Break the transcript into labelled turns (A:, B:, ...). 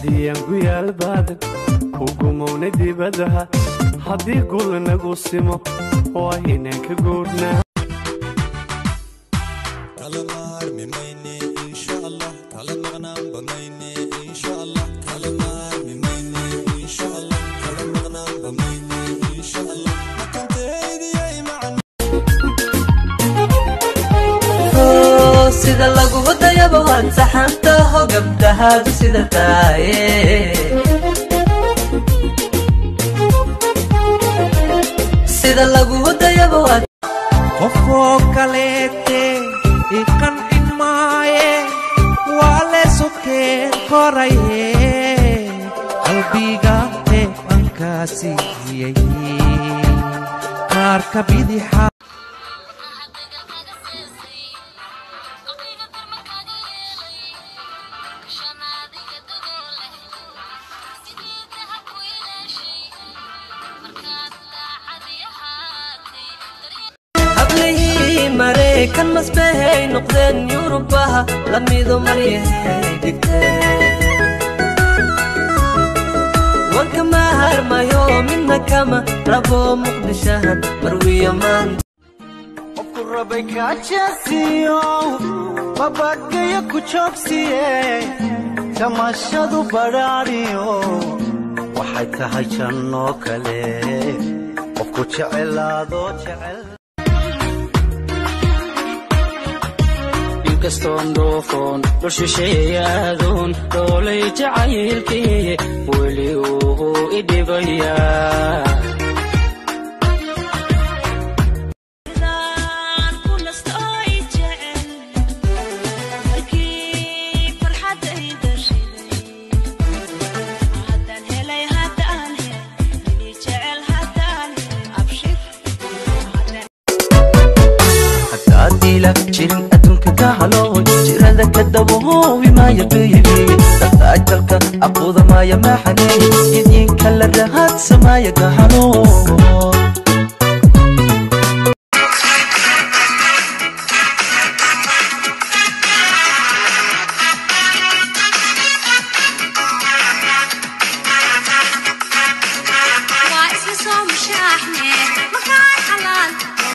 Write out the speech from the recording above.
A: haddii aan ku yaal baadan ku gumowna dibadaha haddii gul nagu simo waa inaan ka guurnaa
B: sida lagugu dayabo waad saxantaho gabdhahaadu sida taaye sida lagugu dayabo waad
C: qofoo kaleete iqancin maaye waa leesokeen koraye qalbiga eeqankaasiiyey qaarka bidixa
B: hablihii maraykan masbahay noqdeen yurubaha lamido maryahay dhigteen wanka maharmayo midna kama rabo muqdishahan marwiya maanta
D: qofku rabay kaajasiyo babagayo ku joogsiye tamashadu badhaadhiyo waxay tahay jannoo kale qofku jecelaado jecel
E: inkastoon dhoofoon dhulshisheeyaadoon dhoolay jacaylkii weli uu idhibayaa
B: hadaadiila jirin adduunka ka halo jirada ka dabahoowi maaya beebi dadaajalka aquuda maaya maxane idinka la rahaadsamaya gahalo
F: waa isla soo mushaaxne makaan xalaal